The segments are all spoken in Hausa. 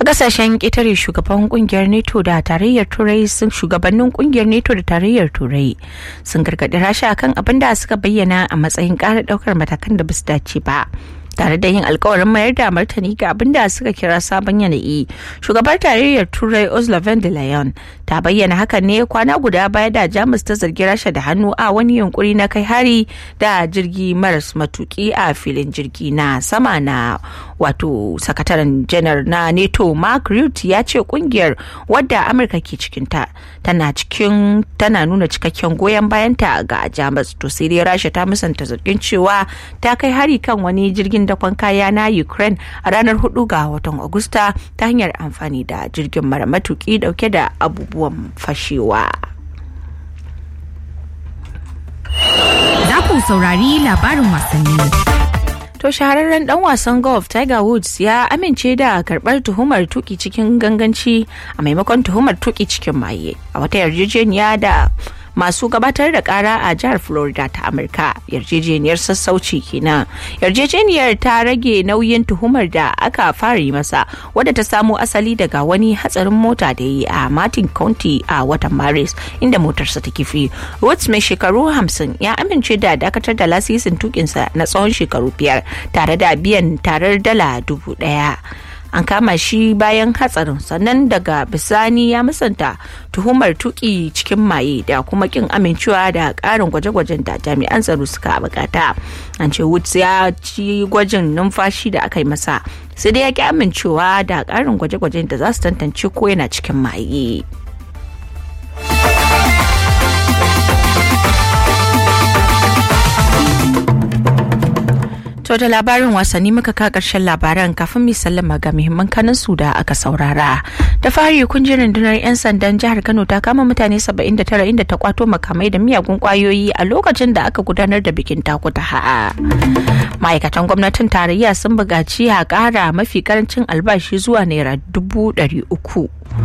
a kasashen ƙetare shugaban kungiyar neto da tarayyar turai sun shugabannin kungiyar neto da tarayyar turai sun gargaɗi rasha kan abin da suka bayyana a matsayin ƙara ɗaukar matakan da basu dace ba tare da yin alkawarin mayar da martani ga abin da suka kira sabon yanayi shugabar tarayyar turai ursula von der leyen ta bayyana hakan ne kwana guda baya da jamus ta zargi rasha da hannu a wani yunkuri na kai hari da jirgi maras matuki a filin jirgi na sama na wato sakataren janar na neto mark rutte ya ce kungiyar wadda amurka ke cikinta tana cikin tana nuna cikakken goyon bayanta ga jamus to sai dai rasha ta musanta zargin cewa ta kai hari kan wani jirgin dakon kaya na ukraine a ranar 4 ga watan agusta ta hanyar amfani da jirgin mara matuki dauke da abubuwan fashewa za ku saurari labarin wasanni To shahararren dan wasan golf Tiger Woods ya amince da karbar tuhumar tuki cikin ganganci a maimakon tuhumar tuki cikin maye a wata yarjejeniya da masu gabatar da kara a jihar Florida ta Amurka yarjejeniyar sassauci kenan. Yarjejeniyar ta rage nauyin tuhumar da aka fara yi masa wadda ta samo asali daga wani hatsarin mota da yi a Martin County a watan Maris inda motarsa ta kifi. Woods mai shekaru hamsin ya amince da dakatar da lasisin tukinsa na tsawon shekaru biyar tare da biyan tarar dala dubu daya. an kama shi bayan hatsarin sannan daga bisani ya musanta tuhumar tuki cikin maye da kuma kin amincewa da karin gwaje-gwajen da jami'an tsaro suka bukata an ce woods ya ci gwajin numfashi da aka yi masa sai dai ya ki amincewa da karin gwaje-gwajen da za su tantance ko yana cikin maye. To da labarin wasanni muka ka karshen labaran kafin mu sallama ga muhimman kanin su da aka saurara. Da fari kun ji rundunar 'yan sandan jihar Kano ta kama mutane 79 inda ta kwato makamai da miyagun kwayoyi a lokacin da aka gudanar da bikin takuta ha'a. Ma'aikatan gwamnatin tarayya sun buƙaci a ƙara mafi karancin albashi zuwa naira dubu ɗari uku.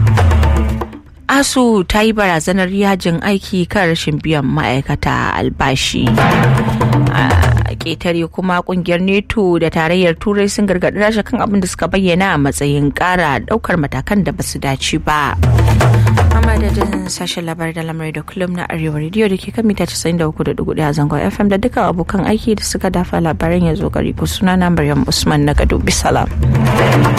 asu ta yi barazanar yajin aiki kan rashin biyan ma'aikata albashi a ƙetare kuma kungiyar neto da tarayyar turai sun gargaɗi rasha kan abin da suka bayyana a matsayin ƙara ɗaukar matakan da basu dace ba a madadin sashen labar da lamarai da kullum na arewa rediyo da ke kan mita 93.4 a zangon fm da dukkan abokan aiki da suka dafa labaran ya zo gari ku suna na maryam usman na gado bisalam